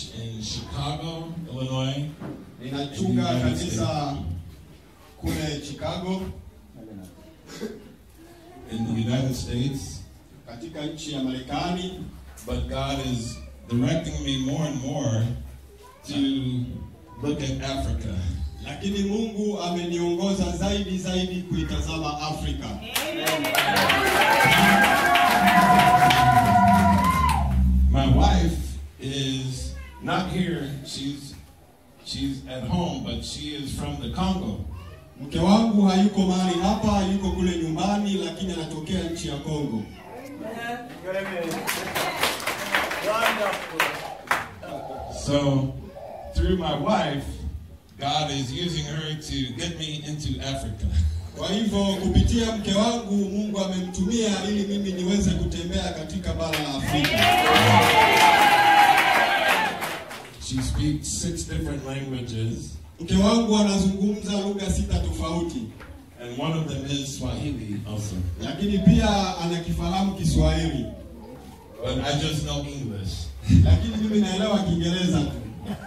church in Chicago, Illinois, Ninachunga kanisa kule Chicago in the United States. katika nchi ya Marekani, But God is directing me more and more to look at Africa. lakini Mungu ameniongoza zaidi zaidi kuitazama Afrika. My wife is not here. She's she's at home, but she is from the Congo. Mke wangu hayuko mahali hapa, yuko kule nyumbani, lakini anatokea nchi ya Kongo. So through my wife, God is using her to get me into Africa. Kwa hivyo kupitia mke wangu Mungu amemtumia ili mimi niweze kutembea katika bara la Afrika. She speaks six different languages, Mke wangu anazungumza lugha sita tofauti, and one of them is Swahili also. lakini pia anakifahamu Kiswahili, But I just know English. lakini mimi naelewa Kiingereza tu.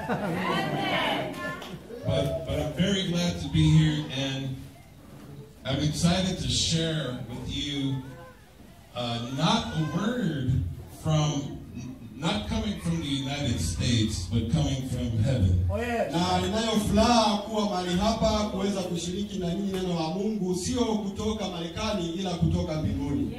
But but I'm very glad to be here, and I'm excited to share with you uh, not a word from not coming from the United States, but coming from heaven. Na ninayo furaha kuwa mahali hapa kuweza kushiriki na nyinyi neno la Mungu, sio kutoka Marekani, ila kutoka mbinguni.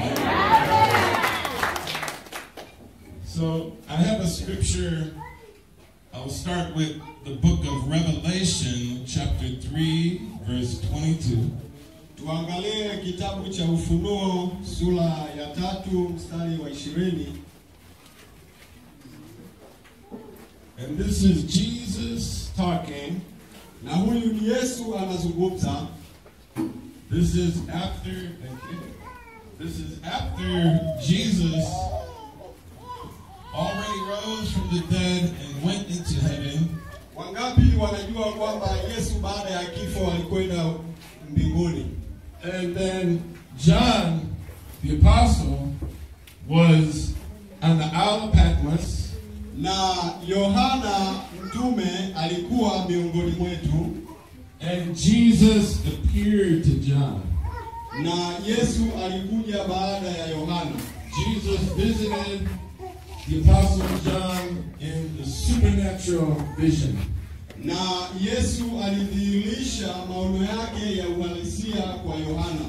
So I have a scripture. I'll start with the book of Revelation, chapter 3, verse 22. Tuangalie kitabu cha Ufunuo sura ya tatu mstari wa ishirini. And this is Jesus talking. Na huyu ni Yesu anazungumza. This is after, thank you. This is after Jesus already rose from the dead and went into heaven. Wangapi wanajua kwamba Yesu baada ya kifo alikwenda mbinguni? And then John, the apostle, was on the Isle of Patmos. Na Yohana mtume alikuwa miongoni mwetu, And Jesus appeared to John. na Yesu alikuja baada ya Yohana. Jesus visited the apostle John in the supernatural vision. Na Yesu alidhihirisha maono yake ya uhalisia kwa Yohana.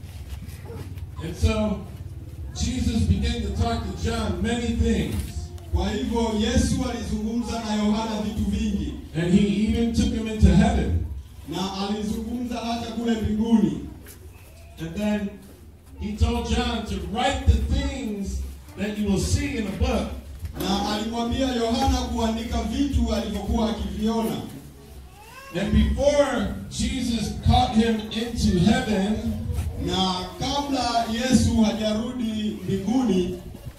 And so Jesus began to talk to John many things. Kwa hivyo Yesu alizungumza na Yohana vitu vingi, And he even took him into heaven. na alizungumza hata kule mbinguni. And then he told John to write the things that you will see in a book. Na alimwambia Yohana kuandika vitu alivyokuwa akiviona. And before Jesus caught him into heaven, Na kabla Yesu hajarudi mbinguni,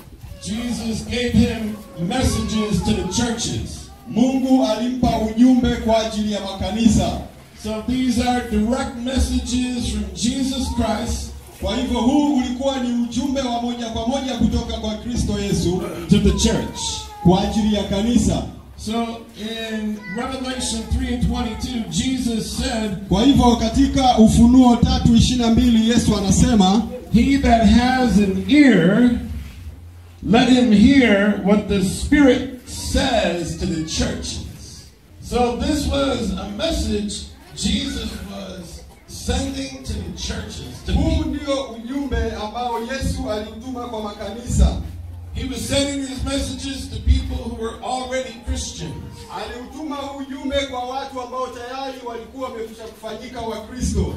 Jesus gave him messages to the churches. Mungu alimpa ujumbe kwa ajili ya makanisa. So these are direct messages from Jesus Christ Kwa hivyo huu ulikuwa ni ujumbe wa moja kwa moja kutoka kwa Kristo Yesu to the church. kwa ajili ya kanisa. So in Revelation 3 and 22, Jesus said, Kwa hivyo katika Ufunuo tatu ishirini na mbili Yesu anasema He that has an ear, let him hear what the Spirit says to the churches. So this was a message Jesus was sending to the churches. To huu people. ndio ujumbe ambao Yesu alituma kwa makanisa. He was sending these messages to people who were already Christians. Aliutuma huu ujumbe kwa watu ambao tayari walikuwa wamekwisha kufanyika Wakristo.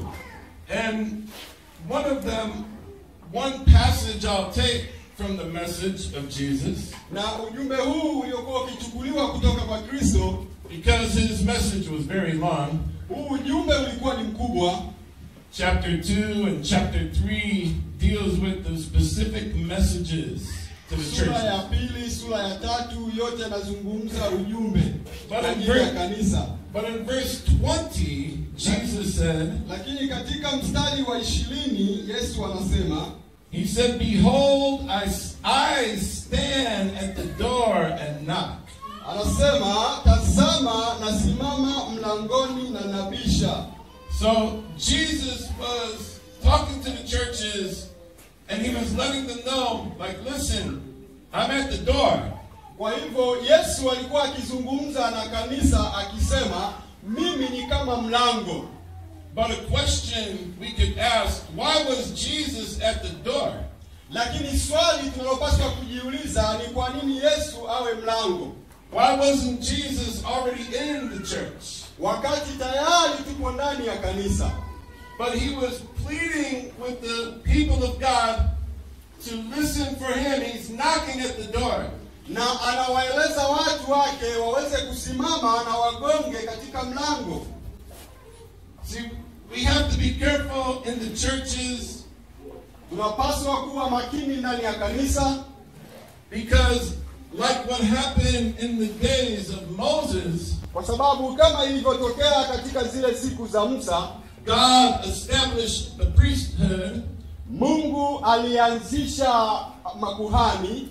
And one of them, one passage I'll take from the message of Jesus, Na ujumbe huu uliokuwa ukichukuliwa kutoka kwa Kristo, because his message was very long. huu ujumbe ulikuwa ni mkubwa. Chapter 2 and chapter 3 deals with the specific messages to the Sura ya churches. pili, sura ya tatu, yote yanazungumza ujumbe But kwa in ajili ya verse- kanisa. But in verse 20, Jesus said, Lakini katika mstari wa ishirini Yesu anasema He said, Behold, I, I stand at the door and knock. anasema tazama nasimama mlangoni na nabisha So Jesus was talking to the churches and he was letting them know, like, listen, I'm at the door. kwa hivyo yesu alikuwa akizungumza na kanisa akisema mimi ni kama mlango But a question we could ask, why was Jesus at the door? lakini swali tunalopaswa kujiuliza ni kwa nini yesu awe mlango Why wasn't Jesus already in the church? wakati tayari tupo ndani ya kanisa But he was pleading with the people of God to listen for him. He's knocking at the door. na anawaeleza watu wake waweze kusimama na wagonge katika mlango See, we have to be careful in the churches tunapaswa kuwa makini ndani ya kanisa because, like what happened in the days of Moses, kwa sababu kama ilivyotokea katika zile siku za musa God established a priesthood, mungu alianzisha makuhani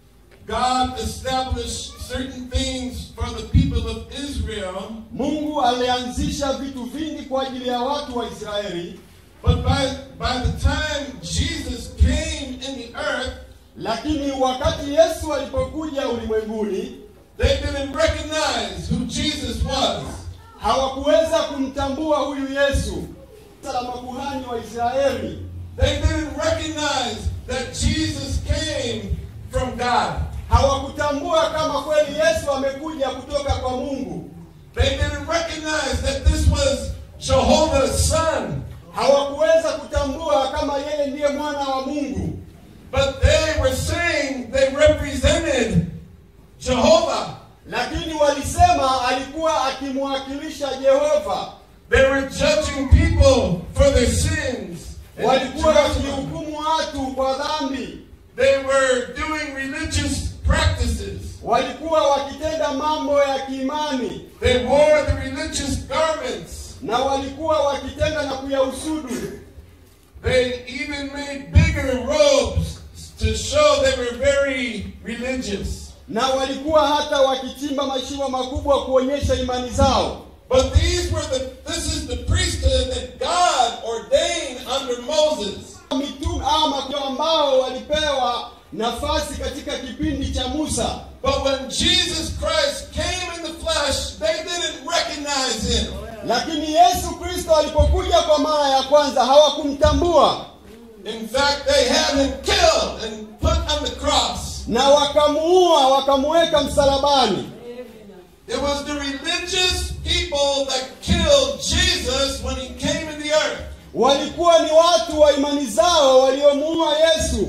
God established certain things for the people of Israel, mungu alianzisha vitu vingi kwa ajili ya watu wa israeli but by, by the time Jesus came in the earth, lakini wakati yesu alipokuja ulimwenguni they didn't recognize who Jesus was. hawakuweza kumtambua huyu yesu la makuhani wa israeli They didn't recognize that Jesus came from God. hawakutambua kama kweli yesu amekuja kutoka kwa mungu They didn't recognize that this was Jehovah's son. hawakuweza kutambua kama yeye ndiye mwana wa mungu But they were saying they represented Jehovah. lakini walisema alikuwa akimwakilisha jehova They were judging people for their sins. in walikuwa Jerusalem. wakihukumu watu kwa dhambi They were doing religious practices. walikuwa wakitenda mambo ya kiimani They wore the religious garments. na walikuwa wakitenda na kuyausudu They even made bigger robes to show they were very religious. na walikuwa hata wakichimba mashimo makubwa kuonyesha imani zao But these were the this is the priesthood that God ordained under Moses. mitume ama kwa ambao walipewa nafasi katika kipindi cha musa But when Jesus Christ came in the flesh, they didn't recognize him. lakini yesu kristo alipokuja kwa mara ya kwanza hawakumtambua In fact, they had him killed and put on the cross. na wakamuua wakamuweka msalabani It was the religious people that killed Jesus when he came in the earth. walikuwa ni watu wa imani zao waliomuua yesu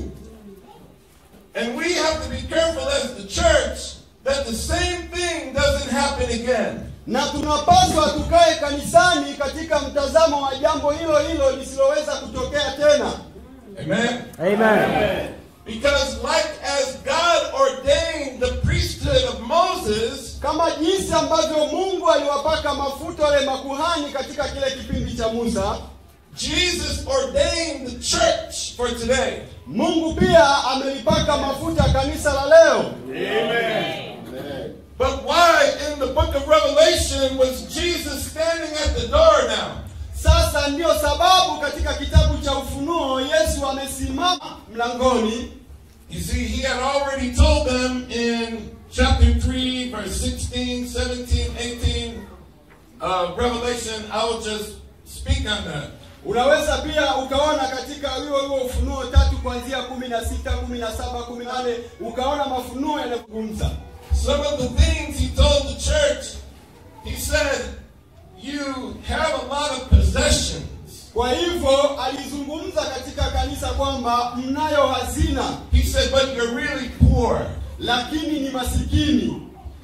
And we have to be careful as the church that the same thing doesn't happen again. na tunapaswa tukae kanisani katika mtazamo wa jambo hilo hilo lisiloweza kutokea tena Amen. Amen. Because like as God ordained the priesthood of Moses, kama jinsi ambavyo mungu aliwapaka mafuta wale makuhani katika kile kipindi cha musa Jesus ordained the church for today. mungu pia amelipaka mafuta kanisa la leo But why in the book of Revelation was Jesus standing at the door now? sasa ndiyo sababu katika kitabu cha ufunuo yesu amesimama mlangoni You see, he had already told them in chapter 3, verse 16, 17, 18, uh, Revelation. I will just speak on that. unaweza pia ukaona katika huo huo ufunuo tatu kuanzia kumi na sita kumi na saba kumi na nane ukaona mafunuo yanazungumza Some of the things he told the church, he said, You have a lot of possessions. kwa hivyo alizungumza katika kanisa kwamba mnayo hazina He said, But you're really poor. lakini ni masikini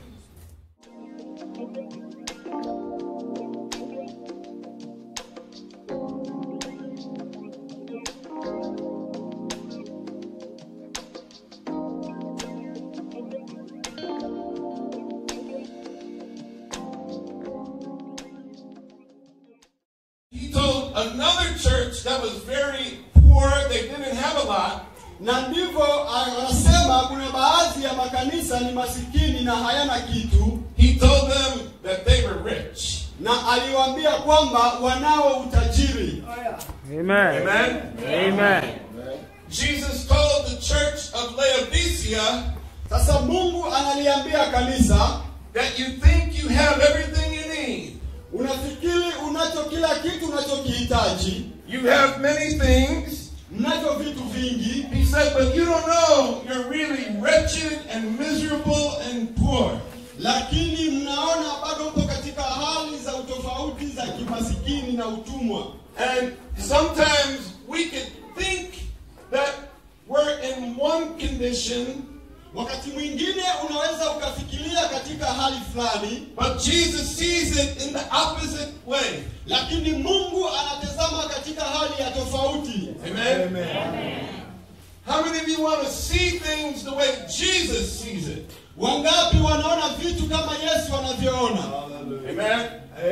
He told another church that was very poor, they didn't have a lot. na ndivyo anasema kwamba kuna baadhi ya makanisa ni masikini na hayana kitu, he told them that they were rich. na aliwaambia kwamba wanao utajiri. Amen. Amen. Amen. Jesus told the church of Laodicea Sasa Mungu analiambia kanisa, that you think you have everything you need. unafikiri unacho kila kitu unachokihitaji, You have many things. mnacho vitu vingi, He said, but you don't know you're really wretched and miserable and poor. lakini mnaona bado mpo katika hali za utofauti za kimasikini na utumwa. And sometimes we could think that we're in one condition, Wakati mwingine unaweza ukafikiria katika hali fulani, but Jesus sees it in the opposite way. lakini Mungu anatazama katika hali ya tofauti. Amen. How many of you want to see things the way Jesus sees it? Wangapi wanaona vitu kama Yesu anavyoona? Amen.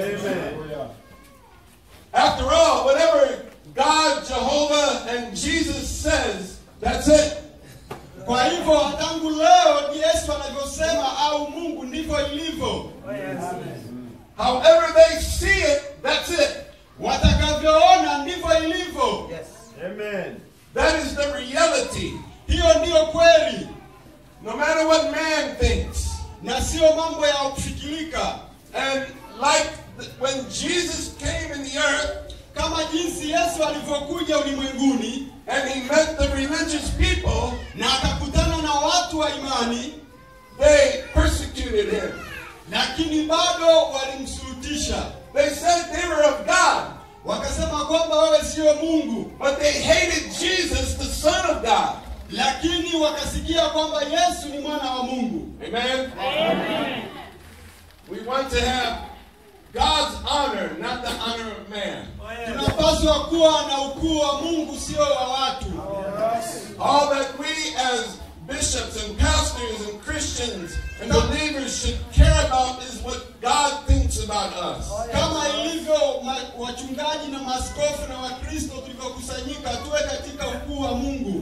After all, whatever God, Jehovah, and Jesus says, that's it. Kwa hivyo tangu leo Yesu anavyosema au Mungu ndivyo ilivyo. However they see it, that's it. Watakavyoona ndivyo ilivyo. That is the reality. Hiyo ndiyo kweli, No matter what man thinks. na sio mambo ya kufikirika. And like th- when Jesus came in the earth Kama jinsi Yesu alivyokuja ulimwenguni and he met the religious people, na akakutana na watu wa imani, they persecuted him. lakini bado walimsurutisha, They said they were of God, wakasema kwamba wewe sio Mungu, but they hated Jesus, the Son of God. lakini wakasikia kwamba Yesu ni mwana wa Mungu. Amen? We want to have God's honor, not the honor of man. Tunapaswa kuwa na ukuu wa Mungu, sio wa watu. All that we as bishops and pastors and Christians and believers should care about is what God thinks about us. Kama ilivyo ma- wachungaji na maaskofu na Wakristo tulivyokusanyika, tuwe katika ukuu wa Mungu.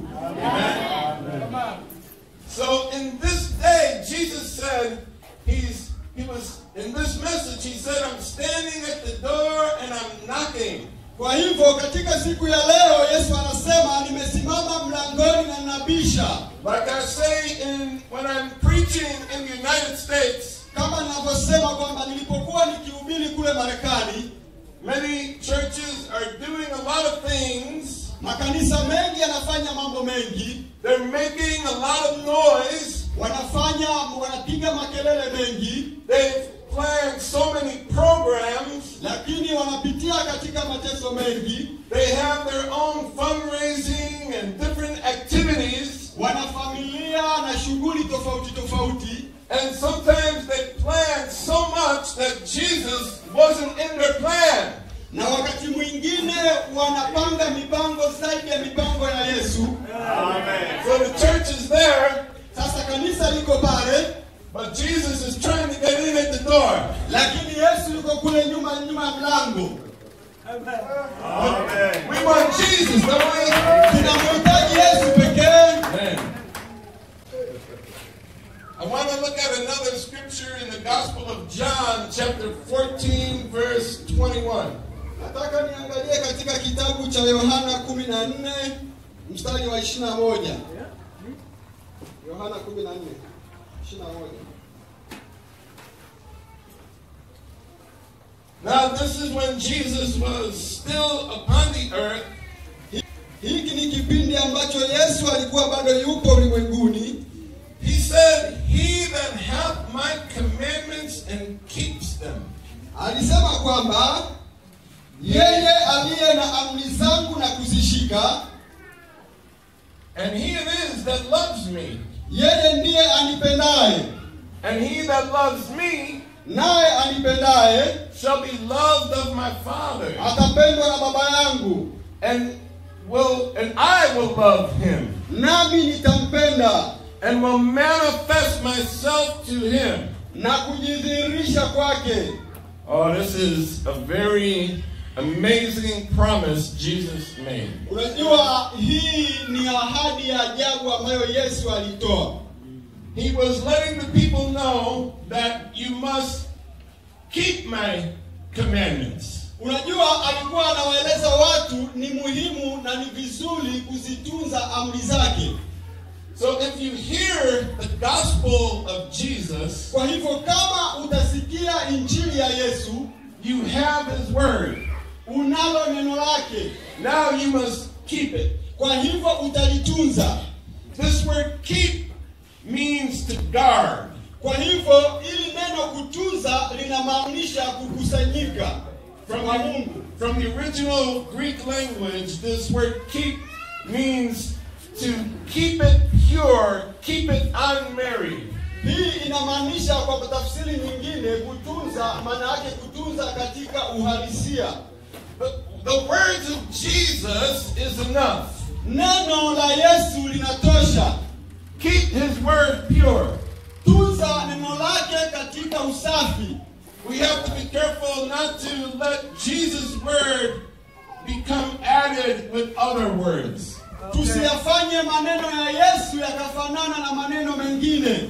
So in this day, Jesus said, He's He was in this message, He said, I'm standing at the door and I'm knocking. Kwa hivyo katika siku ya leo Yesu anasema nimesimama mlangoni na nabisha. Like I say in when I'm preaching in the United States, Kama ninavyosema kwamba nilipokuwa nikihubiri kule Marekani, many churches are doing a lot of things. makanisa mengi yanafanya mambo mengi, They're making a lot of noise. wanafanya wanapiga makelele mengi, They've planned so many programs. lakini wanapitia katika mateso mengi, They have their own fundraising and different activities. wana familia na shughuli tofauti tofauti, And sometimes they plan so much that Jesus wasn't in their plan. na wakati mwingine wanapanga mipango zaidi ya mipango ya Yesu. So the church is there, Sasa kanisa liko pale, but Jesus is trying to get in at the door. lakini Yesu yuko kule nyuma nyuma ya mlango. We want Jesus, don't we? Tunamhitaji Yesu pekee. Amen. I want to look at another scripture in the Gospel of John, chapter 14, verse 21. Nataka niangalie katika kitabu cha Yohana 14 mstari wa 21. Yohana 14 21. Now, this is when Jesus was still upon the earth, Hiki ni kipindi ambacho Yesu alikuwa bado yupo ulimwenguni. He said, He that hath my commandments and keeps them. Alisema kwamba yeye aliye na amri zangu na kuzishika, And he it is that loves me. yeye ndiye anipendaye, And he that loves me naye anipendaye shall be loved of my Father. atapendwa na Baba yangu, And will and I will love him. nami nitampenda And will manifest myself to him. na kujidhihirisha kwake. Oh, this is a very amazing promise Jesus made. Unajua, hii ni ahadi ya ajabu ambayo Yesu alitoa. He was letting the people know that you must keep my commandments. Unajua, alikuwa anawaeleza watu ni muhimu na ni vizuri kuzitunza amri zake. So if you hear the gospel of Jesus, Kwa hivyo kama utasikia injili ya Yesu, you have his word. unalo neno lake, Now you must keep it. kwa hivyo utalitunza. This word keep means to guard. Kwa hivyo ili neno kutunza linamaanisha kukusanyika From kwa the, Mungu. from the original Greek language, this word keep means to keep it pure, keep it unmarried. Hii inamaanisha kwa tafsiri nyingine, kutunza maana yake kutunza katika uhalisia. The, the words of Jesus is enough. Neno la Yesu linatosha. Keep his word pure. Tunza neno lake katika usafi. We have to be careful not to let Jesus' word become added with other words. Tusiyafanye maneno ya Yesu yakafanana na maneno mengine,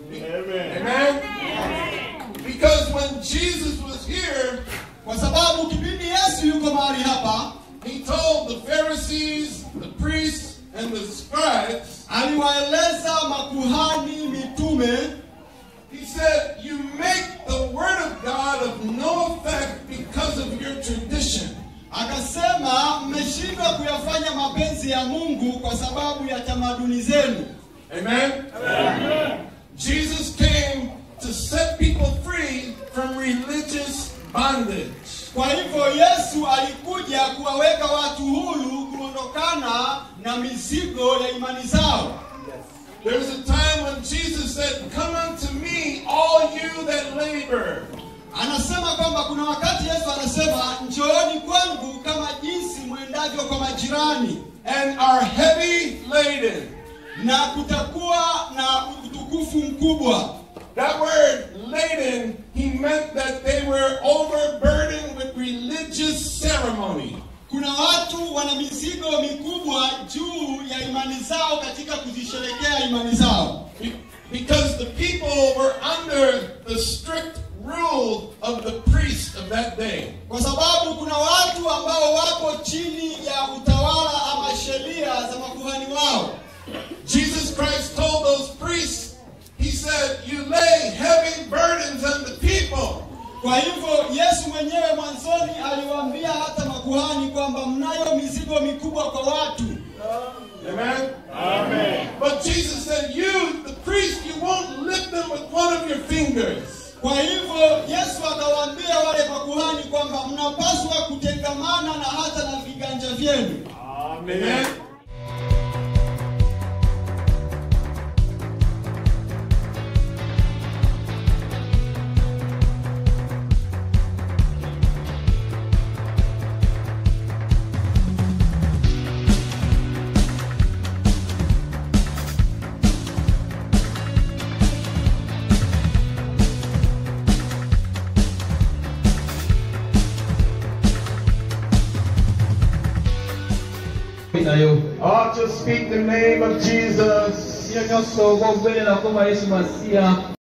Amen? Because when Jesus was here, kwa sababu kipindi Yesu yuko mahali hapa, he told the Pharisees, the priests, and the scribes, aliwaeleza makuhani, mitume, he said, You make the word of God of no effect because of your tradition. akasema mmeshindwa kuyafanya mapenzi ya Mungu kwa sababu ya tamaduni zenu. Amen? Jesus came to set people free from religious bondage. Kwa hivyo Yesu alikuja kuwaweka watu huru kuondokana na mizigo ya imani zao. There was a time when Jesus said, Come unto me, all you that labor. Anasema kwamba kuna wakati Yesu anasema njooni kwangu kama jinsi mwendavyo kwa majirani, and are heavy laden. na kutakuwa na utukufu mkubwa. That word laden, he meant that they were overburdened with religious ceremony. Kuna watu wana mizigo mikubwa juu ya imani zao katika kuzisherekea imani zao, Be- Because the people were under the strict rule of the priest of that day. kwa sababu kuna watu ambao wapo chini ya utawala ama sheria za makuhani wao. Jesus Christ told those priests, he said, You lay heavy burdens on the people. Kwa hivyo Yesu mwenyewe mwanzoni aliwaambia hata makuhani kwamba mnayo mizigo mikubwa kwa watu, Amen? Amen. But Jesus said, You, the priest, you won't lift them with one of your fingers. Kwa hivyo Yesu akawaambia wale makuhani kwamba mnapaswa kutengamana na hata na viganja vyenu. Amen. nayo Ought to speak the name of Jesus. sio nyonso bwogwelera koma yesu masiya